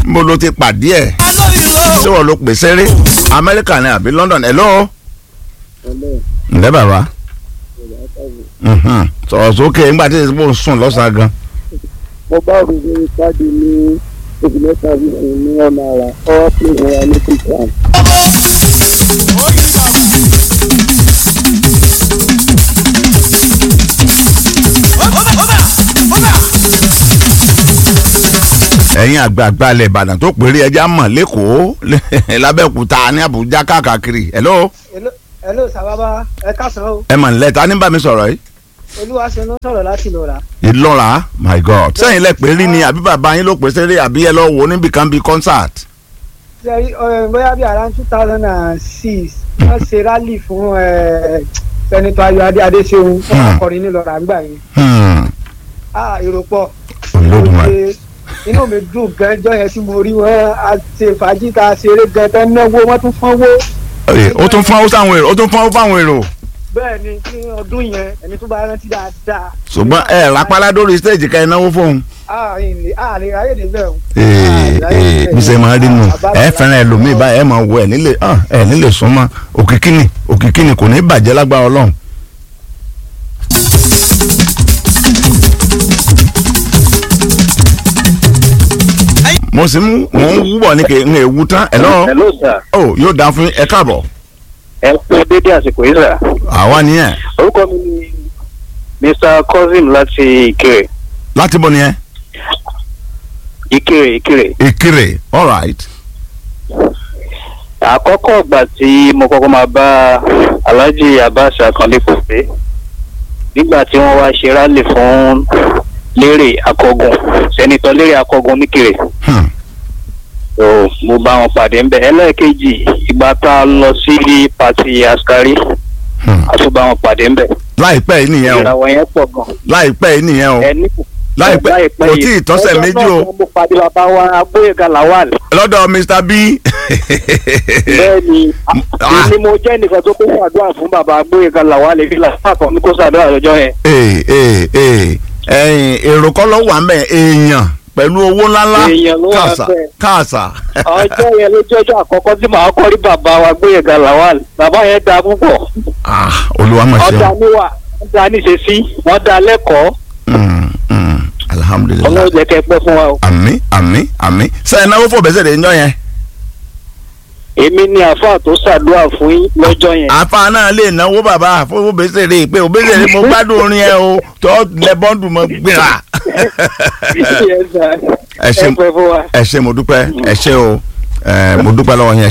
mo ló ti pàdé ẹ̀ ṣé wọ́n ló pèsè rí amẹ́ríkà ni àbí london hello ǹlẹ́ bàbá Mhm. sọ̀rọ̀ sókè nígbà tí mo ń sùn lọ́sàn-án gan. mo bá òrùlé káàdì ní oṣù mẹ́ta fífún ní ọ̀nà àrà ọwọ́ pé ìwọ̀n wa ní kíkan. ẹ̀yin àgbààgbà ilẹ̀ ìbàdàn tó péré ẹja mọ̀ lẹ́kọ̀ọ́ lábẹ́òkúta ní àbújá káàkiri hello hello sábàbá ẹ káàsán o ẹ mọ̀ nílẹ̀ ta ní bá mi sọ̀rọ̀ yìí. olúwa ṣe ló ń sọ̀rọ̀ láti lọ́ra. ìlọ́ra my god sẹ́yìn lẹ pé rí ni àbí bàbá yín ló pèsè rí àbí ẹ lọ wò níbi kan bíi concert. ṣe bóyá bíi around two thousand and six wọ́n ṣe rally fún sẹ́nitọ́ ayọ̀ adé adéṣeun fún Hmm. akọrin nílọ́ra ńgbà yẹn. Hmm. ah èrò pọ̀. Olódùmarè. inú mi dùn gan jọ yẹn tí mo rí wọn a ṣe fàájì tá a ṣeré gan tán náwó wọn tún fọwọ́. Ẹ, ó tún fún sáwọn èrò ó tún fún fáwọn èrò bẹ́ẹ̀ ni ní ọdún yẹn ẹni tó bá rántí dáadáa. ṣùgbọ́n ẹ rápálá dórí stage ká ẹ náwó fóun. àárín lè àárín ayé lè bẹ̀rù. ee ee bí ṣe máa rí nù ẹ fẹ́ràn ẹlòmíì báyìí ẹ máa wọ ẹ nílé hàn ẹ nílé súnmọ́ òkìkíni òkìkíni kò ní bàjẹ́ lágbára ọlọ́run. mo sì ń mò ń wúbọ̀ ní kí n ewu tán ẹ lọ́wọ́ hello sir ó yóò dáa fún ẹ káàbọ̀ ẹ kú dédé àsìkò yìí sir àwa nìyẹn orúkọ mi ni mr cousin láti ìkirè láti bọ̀ nìyẹn ìkirè ìkirè ìkirè all right àkọ́kọ́ ìgbà tí mo kọ́kọ́ máa bá alhaji abbas akande pèsè nígbà tí wọ́n wá ṣe rálì fún lérè akọgun sẹ́nitọ́ lérè akọgun níkirè Hmm. so mo bá wọn pàdé ńbẹ ẹlẹ́ẹ̀kejì ìgbà tá a lọ sí pati askari Hmm. a tún bá wọn pàdé ńbẹ láìpẹ́ yìí nìyẹn o ìràwọ̀ yẹn pọ̀ gan láìpẹ́ yìí nìyẹn o ẹni kò láìpẹ́ kò tí ì tọ́sẹ̀ méjì o ọjọ́ náà tí mo pàdé bàbá wa agbóyèga lawal lọ́dọ̀ mr b. bẹ́ẹ̀ ni Ah. ni mo jẹ́ nìkan tó kó ṣàdúrà fún bàbá agbóyèga lawal èmi làwọn kan ní kó ṣàdúrà lọ́jọ́ yẹn. ee ee ee ẹyin èrò kọ́ ló wà mẹ́ èèyàn pẹ̀lú owó ńláńlá Èèyàn ló wà káàsà bẹ́ẹ̀. káàsà. ọjọ́ yẹn ló jẹ́ ọjọ́ àkọ́kọ́ tí màá kọ́ rí bàbá wa agbóyèga lawal bàbá yẹn da púpọ̀ ah olúwa máa ṣe ọjà níwà wọ́n da níṣe sí wọ́n da lẹ́kọ̀ọ́ Mm, mm, alhamdulilayi ọlọ́run jẹ́ kẹ́ pẹ́ fún wa o. àmì àmì àmì sẹ́yìn náà ó fò bẹ́sẹ̀ lè ń jọ yẹn. èmi ni àáfàá tó ṣàdúrà fún yín lọ́jọ́ yẹn. àfa náà lè náwó bàbá fún bẹ́sẹ̀ lè pé òbẹ́sẹ̀ lè mo gbádùn orin ẹ o tó lẹ bọ́ǹdù mọ́ gbéra. Yes, sir. ẹ ṣe ẹ pẹ́ fún wa. ẹ ṣe mo dúpẹ́ ẹ ṣe o ẹ mo dúpẹ́ lọ́wọ́ yẹn